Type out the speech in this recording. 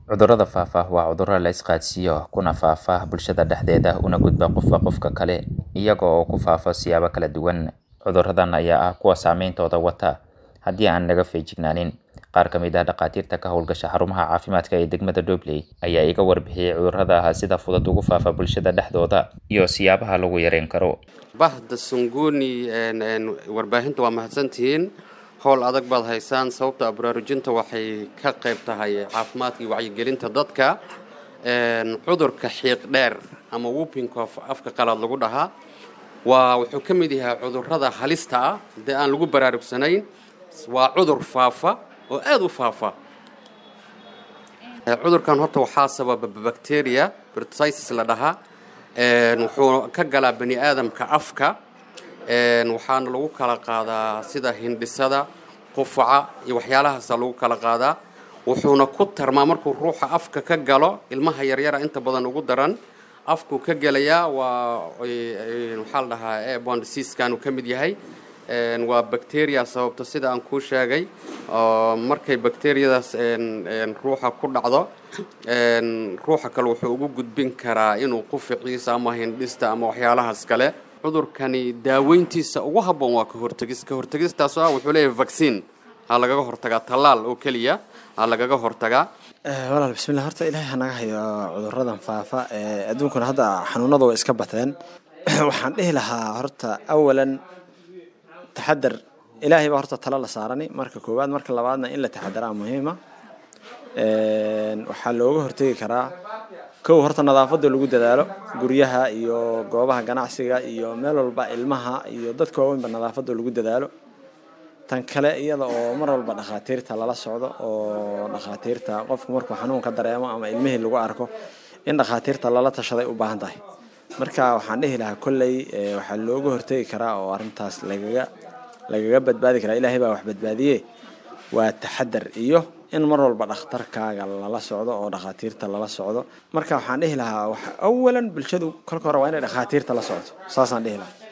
Cudurrada faafa waa cudurro la isqaadsiiyo kuna faafa bulshada dhexdeeda una gudba qofba qofka kale iyaga oo ku faafa siyaabo kala duwan. Cudurradan ayaa ah kuwa saameyntooda wata haddii aan laga feejignaanin. Qaar ka mid ah dhakhaatiirta ka howlgasha xarumaha caafimaadka ee degmada Dobley ayaa iga warbixiyay cudurrada sida fudud ugu faafa bulshada dhexdooda iyo siyaabaha lagu yareyn karo. bahda sunguni warbaahinta waa mahadsantihiin howl adag baad haysaan sababta baraarujinta waxay ka qayb tahay caafimaadka iyo wacyigelinta dadka cudurka xiiq dheer ama whooping cough afka qalaad lagu dhahaa waa wuxuu ka mid yahay cudurrada halista ah haddii aan lagu baraarugsanayn waa cudur faafa oo aada u faafa cudurkan horta waxaa sababa bacteria pertussis la dhahaa wuxuu ka galaa bani aadamka afka waxaana lagu kala qaadaa sida hindhisada qufaca iyo waxyaalahaasa lagu kala qaadaa wuxuuna ku tarmaa markuu ruuxa afka ka galo ilmaha yaryara inta badan ugu daran afkuu ka gelayaa waa waxaa la dhahaa airborne diseasekan uu ka mid yahay waa bacteria sababto sida aan kuu sheegay markay bacteriyadaas ruuxa ku dhacdo ruuxa kale wuxuu ugu gudbin karaa inuu quficiisa ama hindhista ama waxyaalahaas kale cudurkani daaweyntiisa ugu habboon waa ka hortegis ka hortegistaasoo ah wuxuu leeyahay vaccine ha lagaga hortagaa tallaal oo keliya ha lagaga hortagaa walaal bismillah horta ilaahay hanaga hayo cuduradan faafa adduunkuna hadda xanuunada way iska bateen waxaan dhihi lahaa horta awalan taxadar ilaahay baa horta talo la saarani marka koowaad marka labaadna in la taxadaraa muhiima waxaa looga hortegi karaa kow horta nadaafada lagu dadaalo guryaha iyo goobaha ganacsiga iyo meel walba ilmaha iyo dadka waaweynba nadaafada lagu dadaalo tan kale iyada oo mar walba dhakhaatiirta lala socdo oo dhakhaatiirta qofku markuu xanuunka dareemo ama ilmihii lagu arko in dhakhaatiirta lala tashaday u baahan tahay marka waxaan dhihi lahaa kolley waxaa looga hortegi karaa oo arrintaas lagaga lagaga badbaadi karaa ilaahay baa wax badbaadiye waa taxadar iyo in mar walba dhakhtarkaaga lala socdo oo dhakhaatiirta lala socdo marka waxaan dhihi lahaa awalan bulshadu kolka hore waa inay dhakhaatiirta la socdo saasaan dhihi lahaa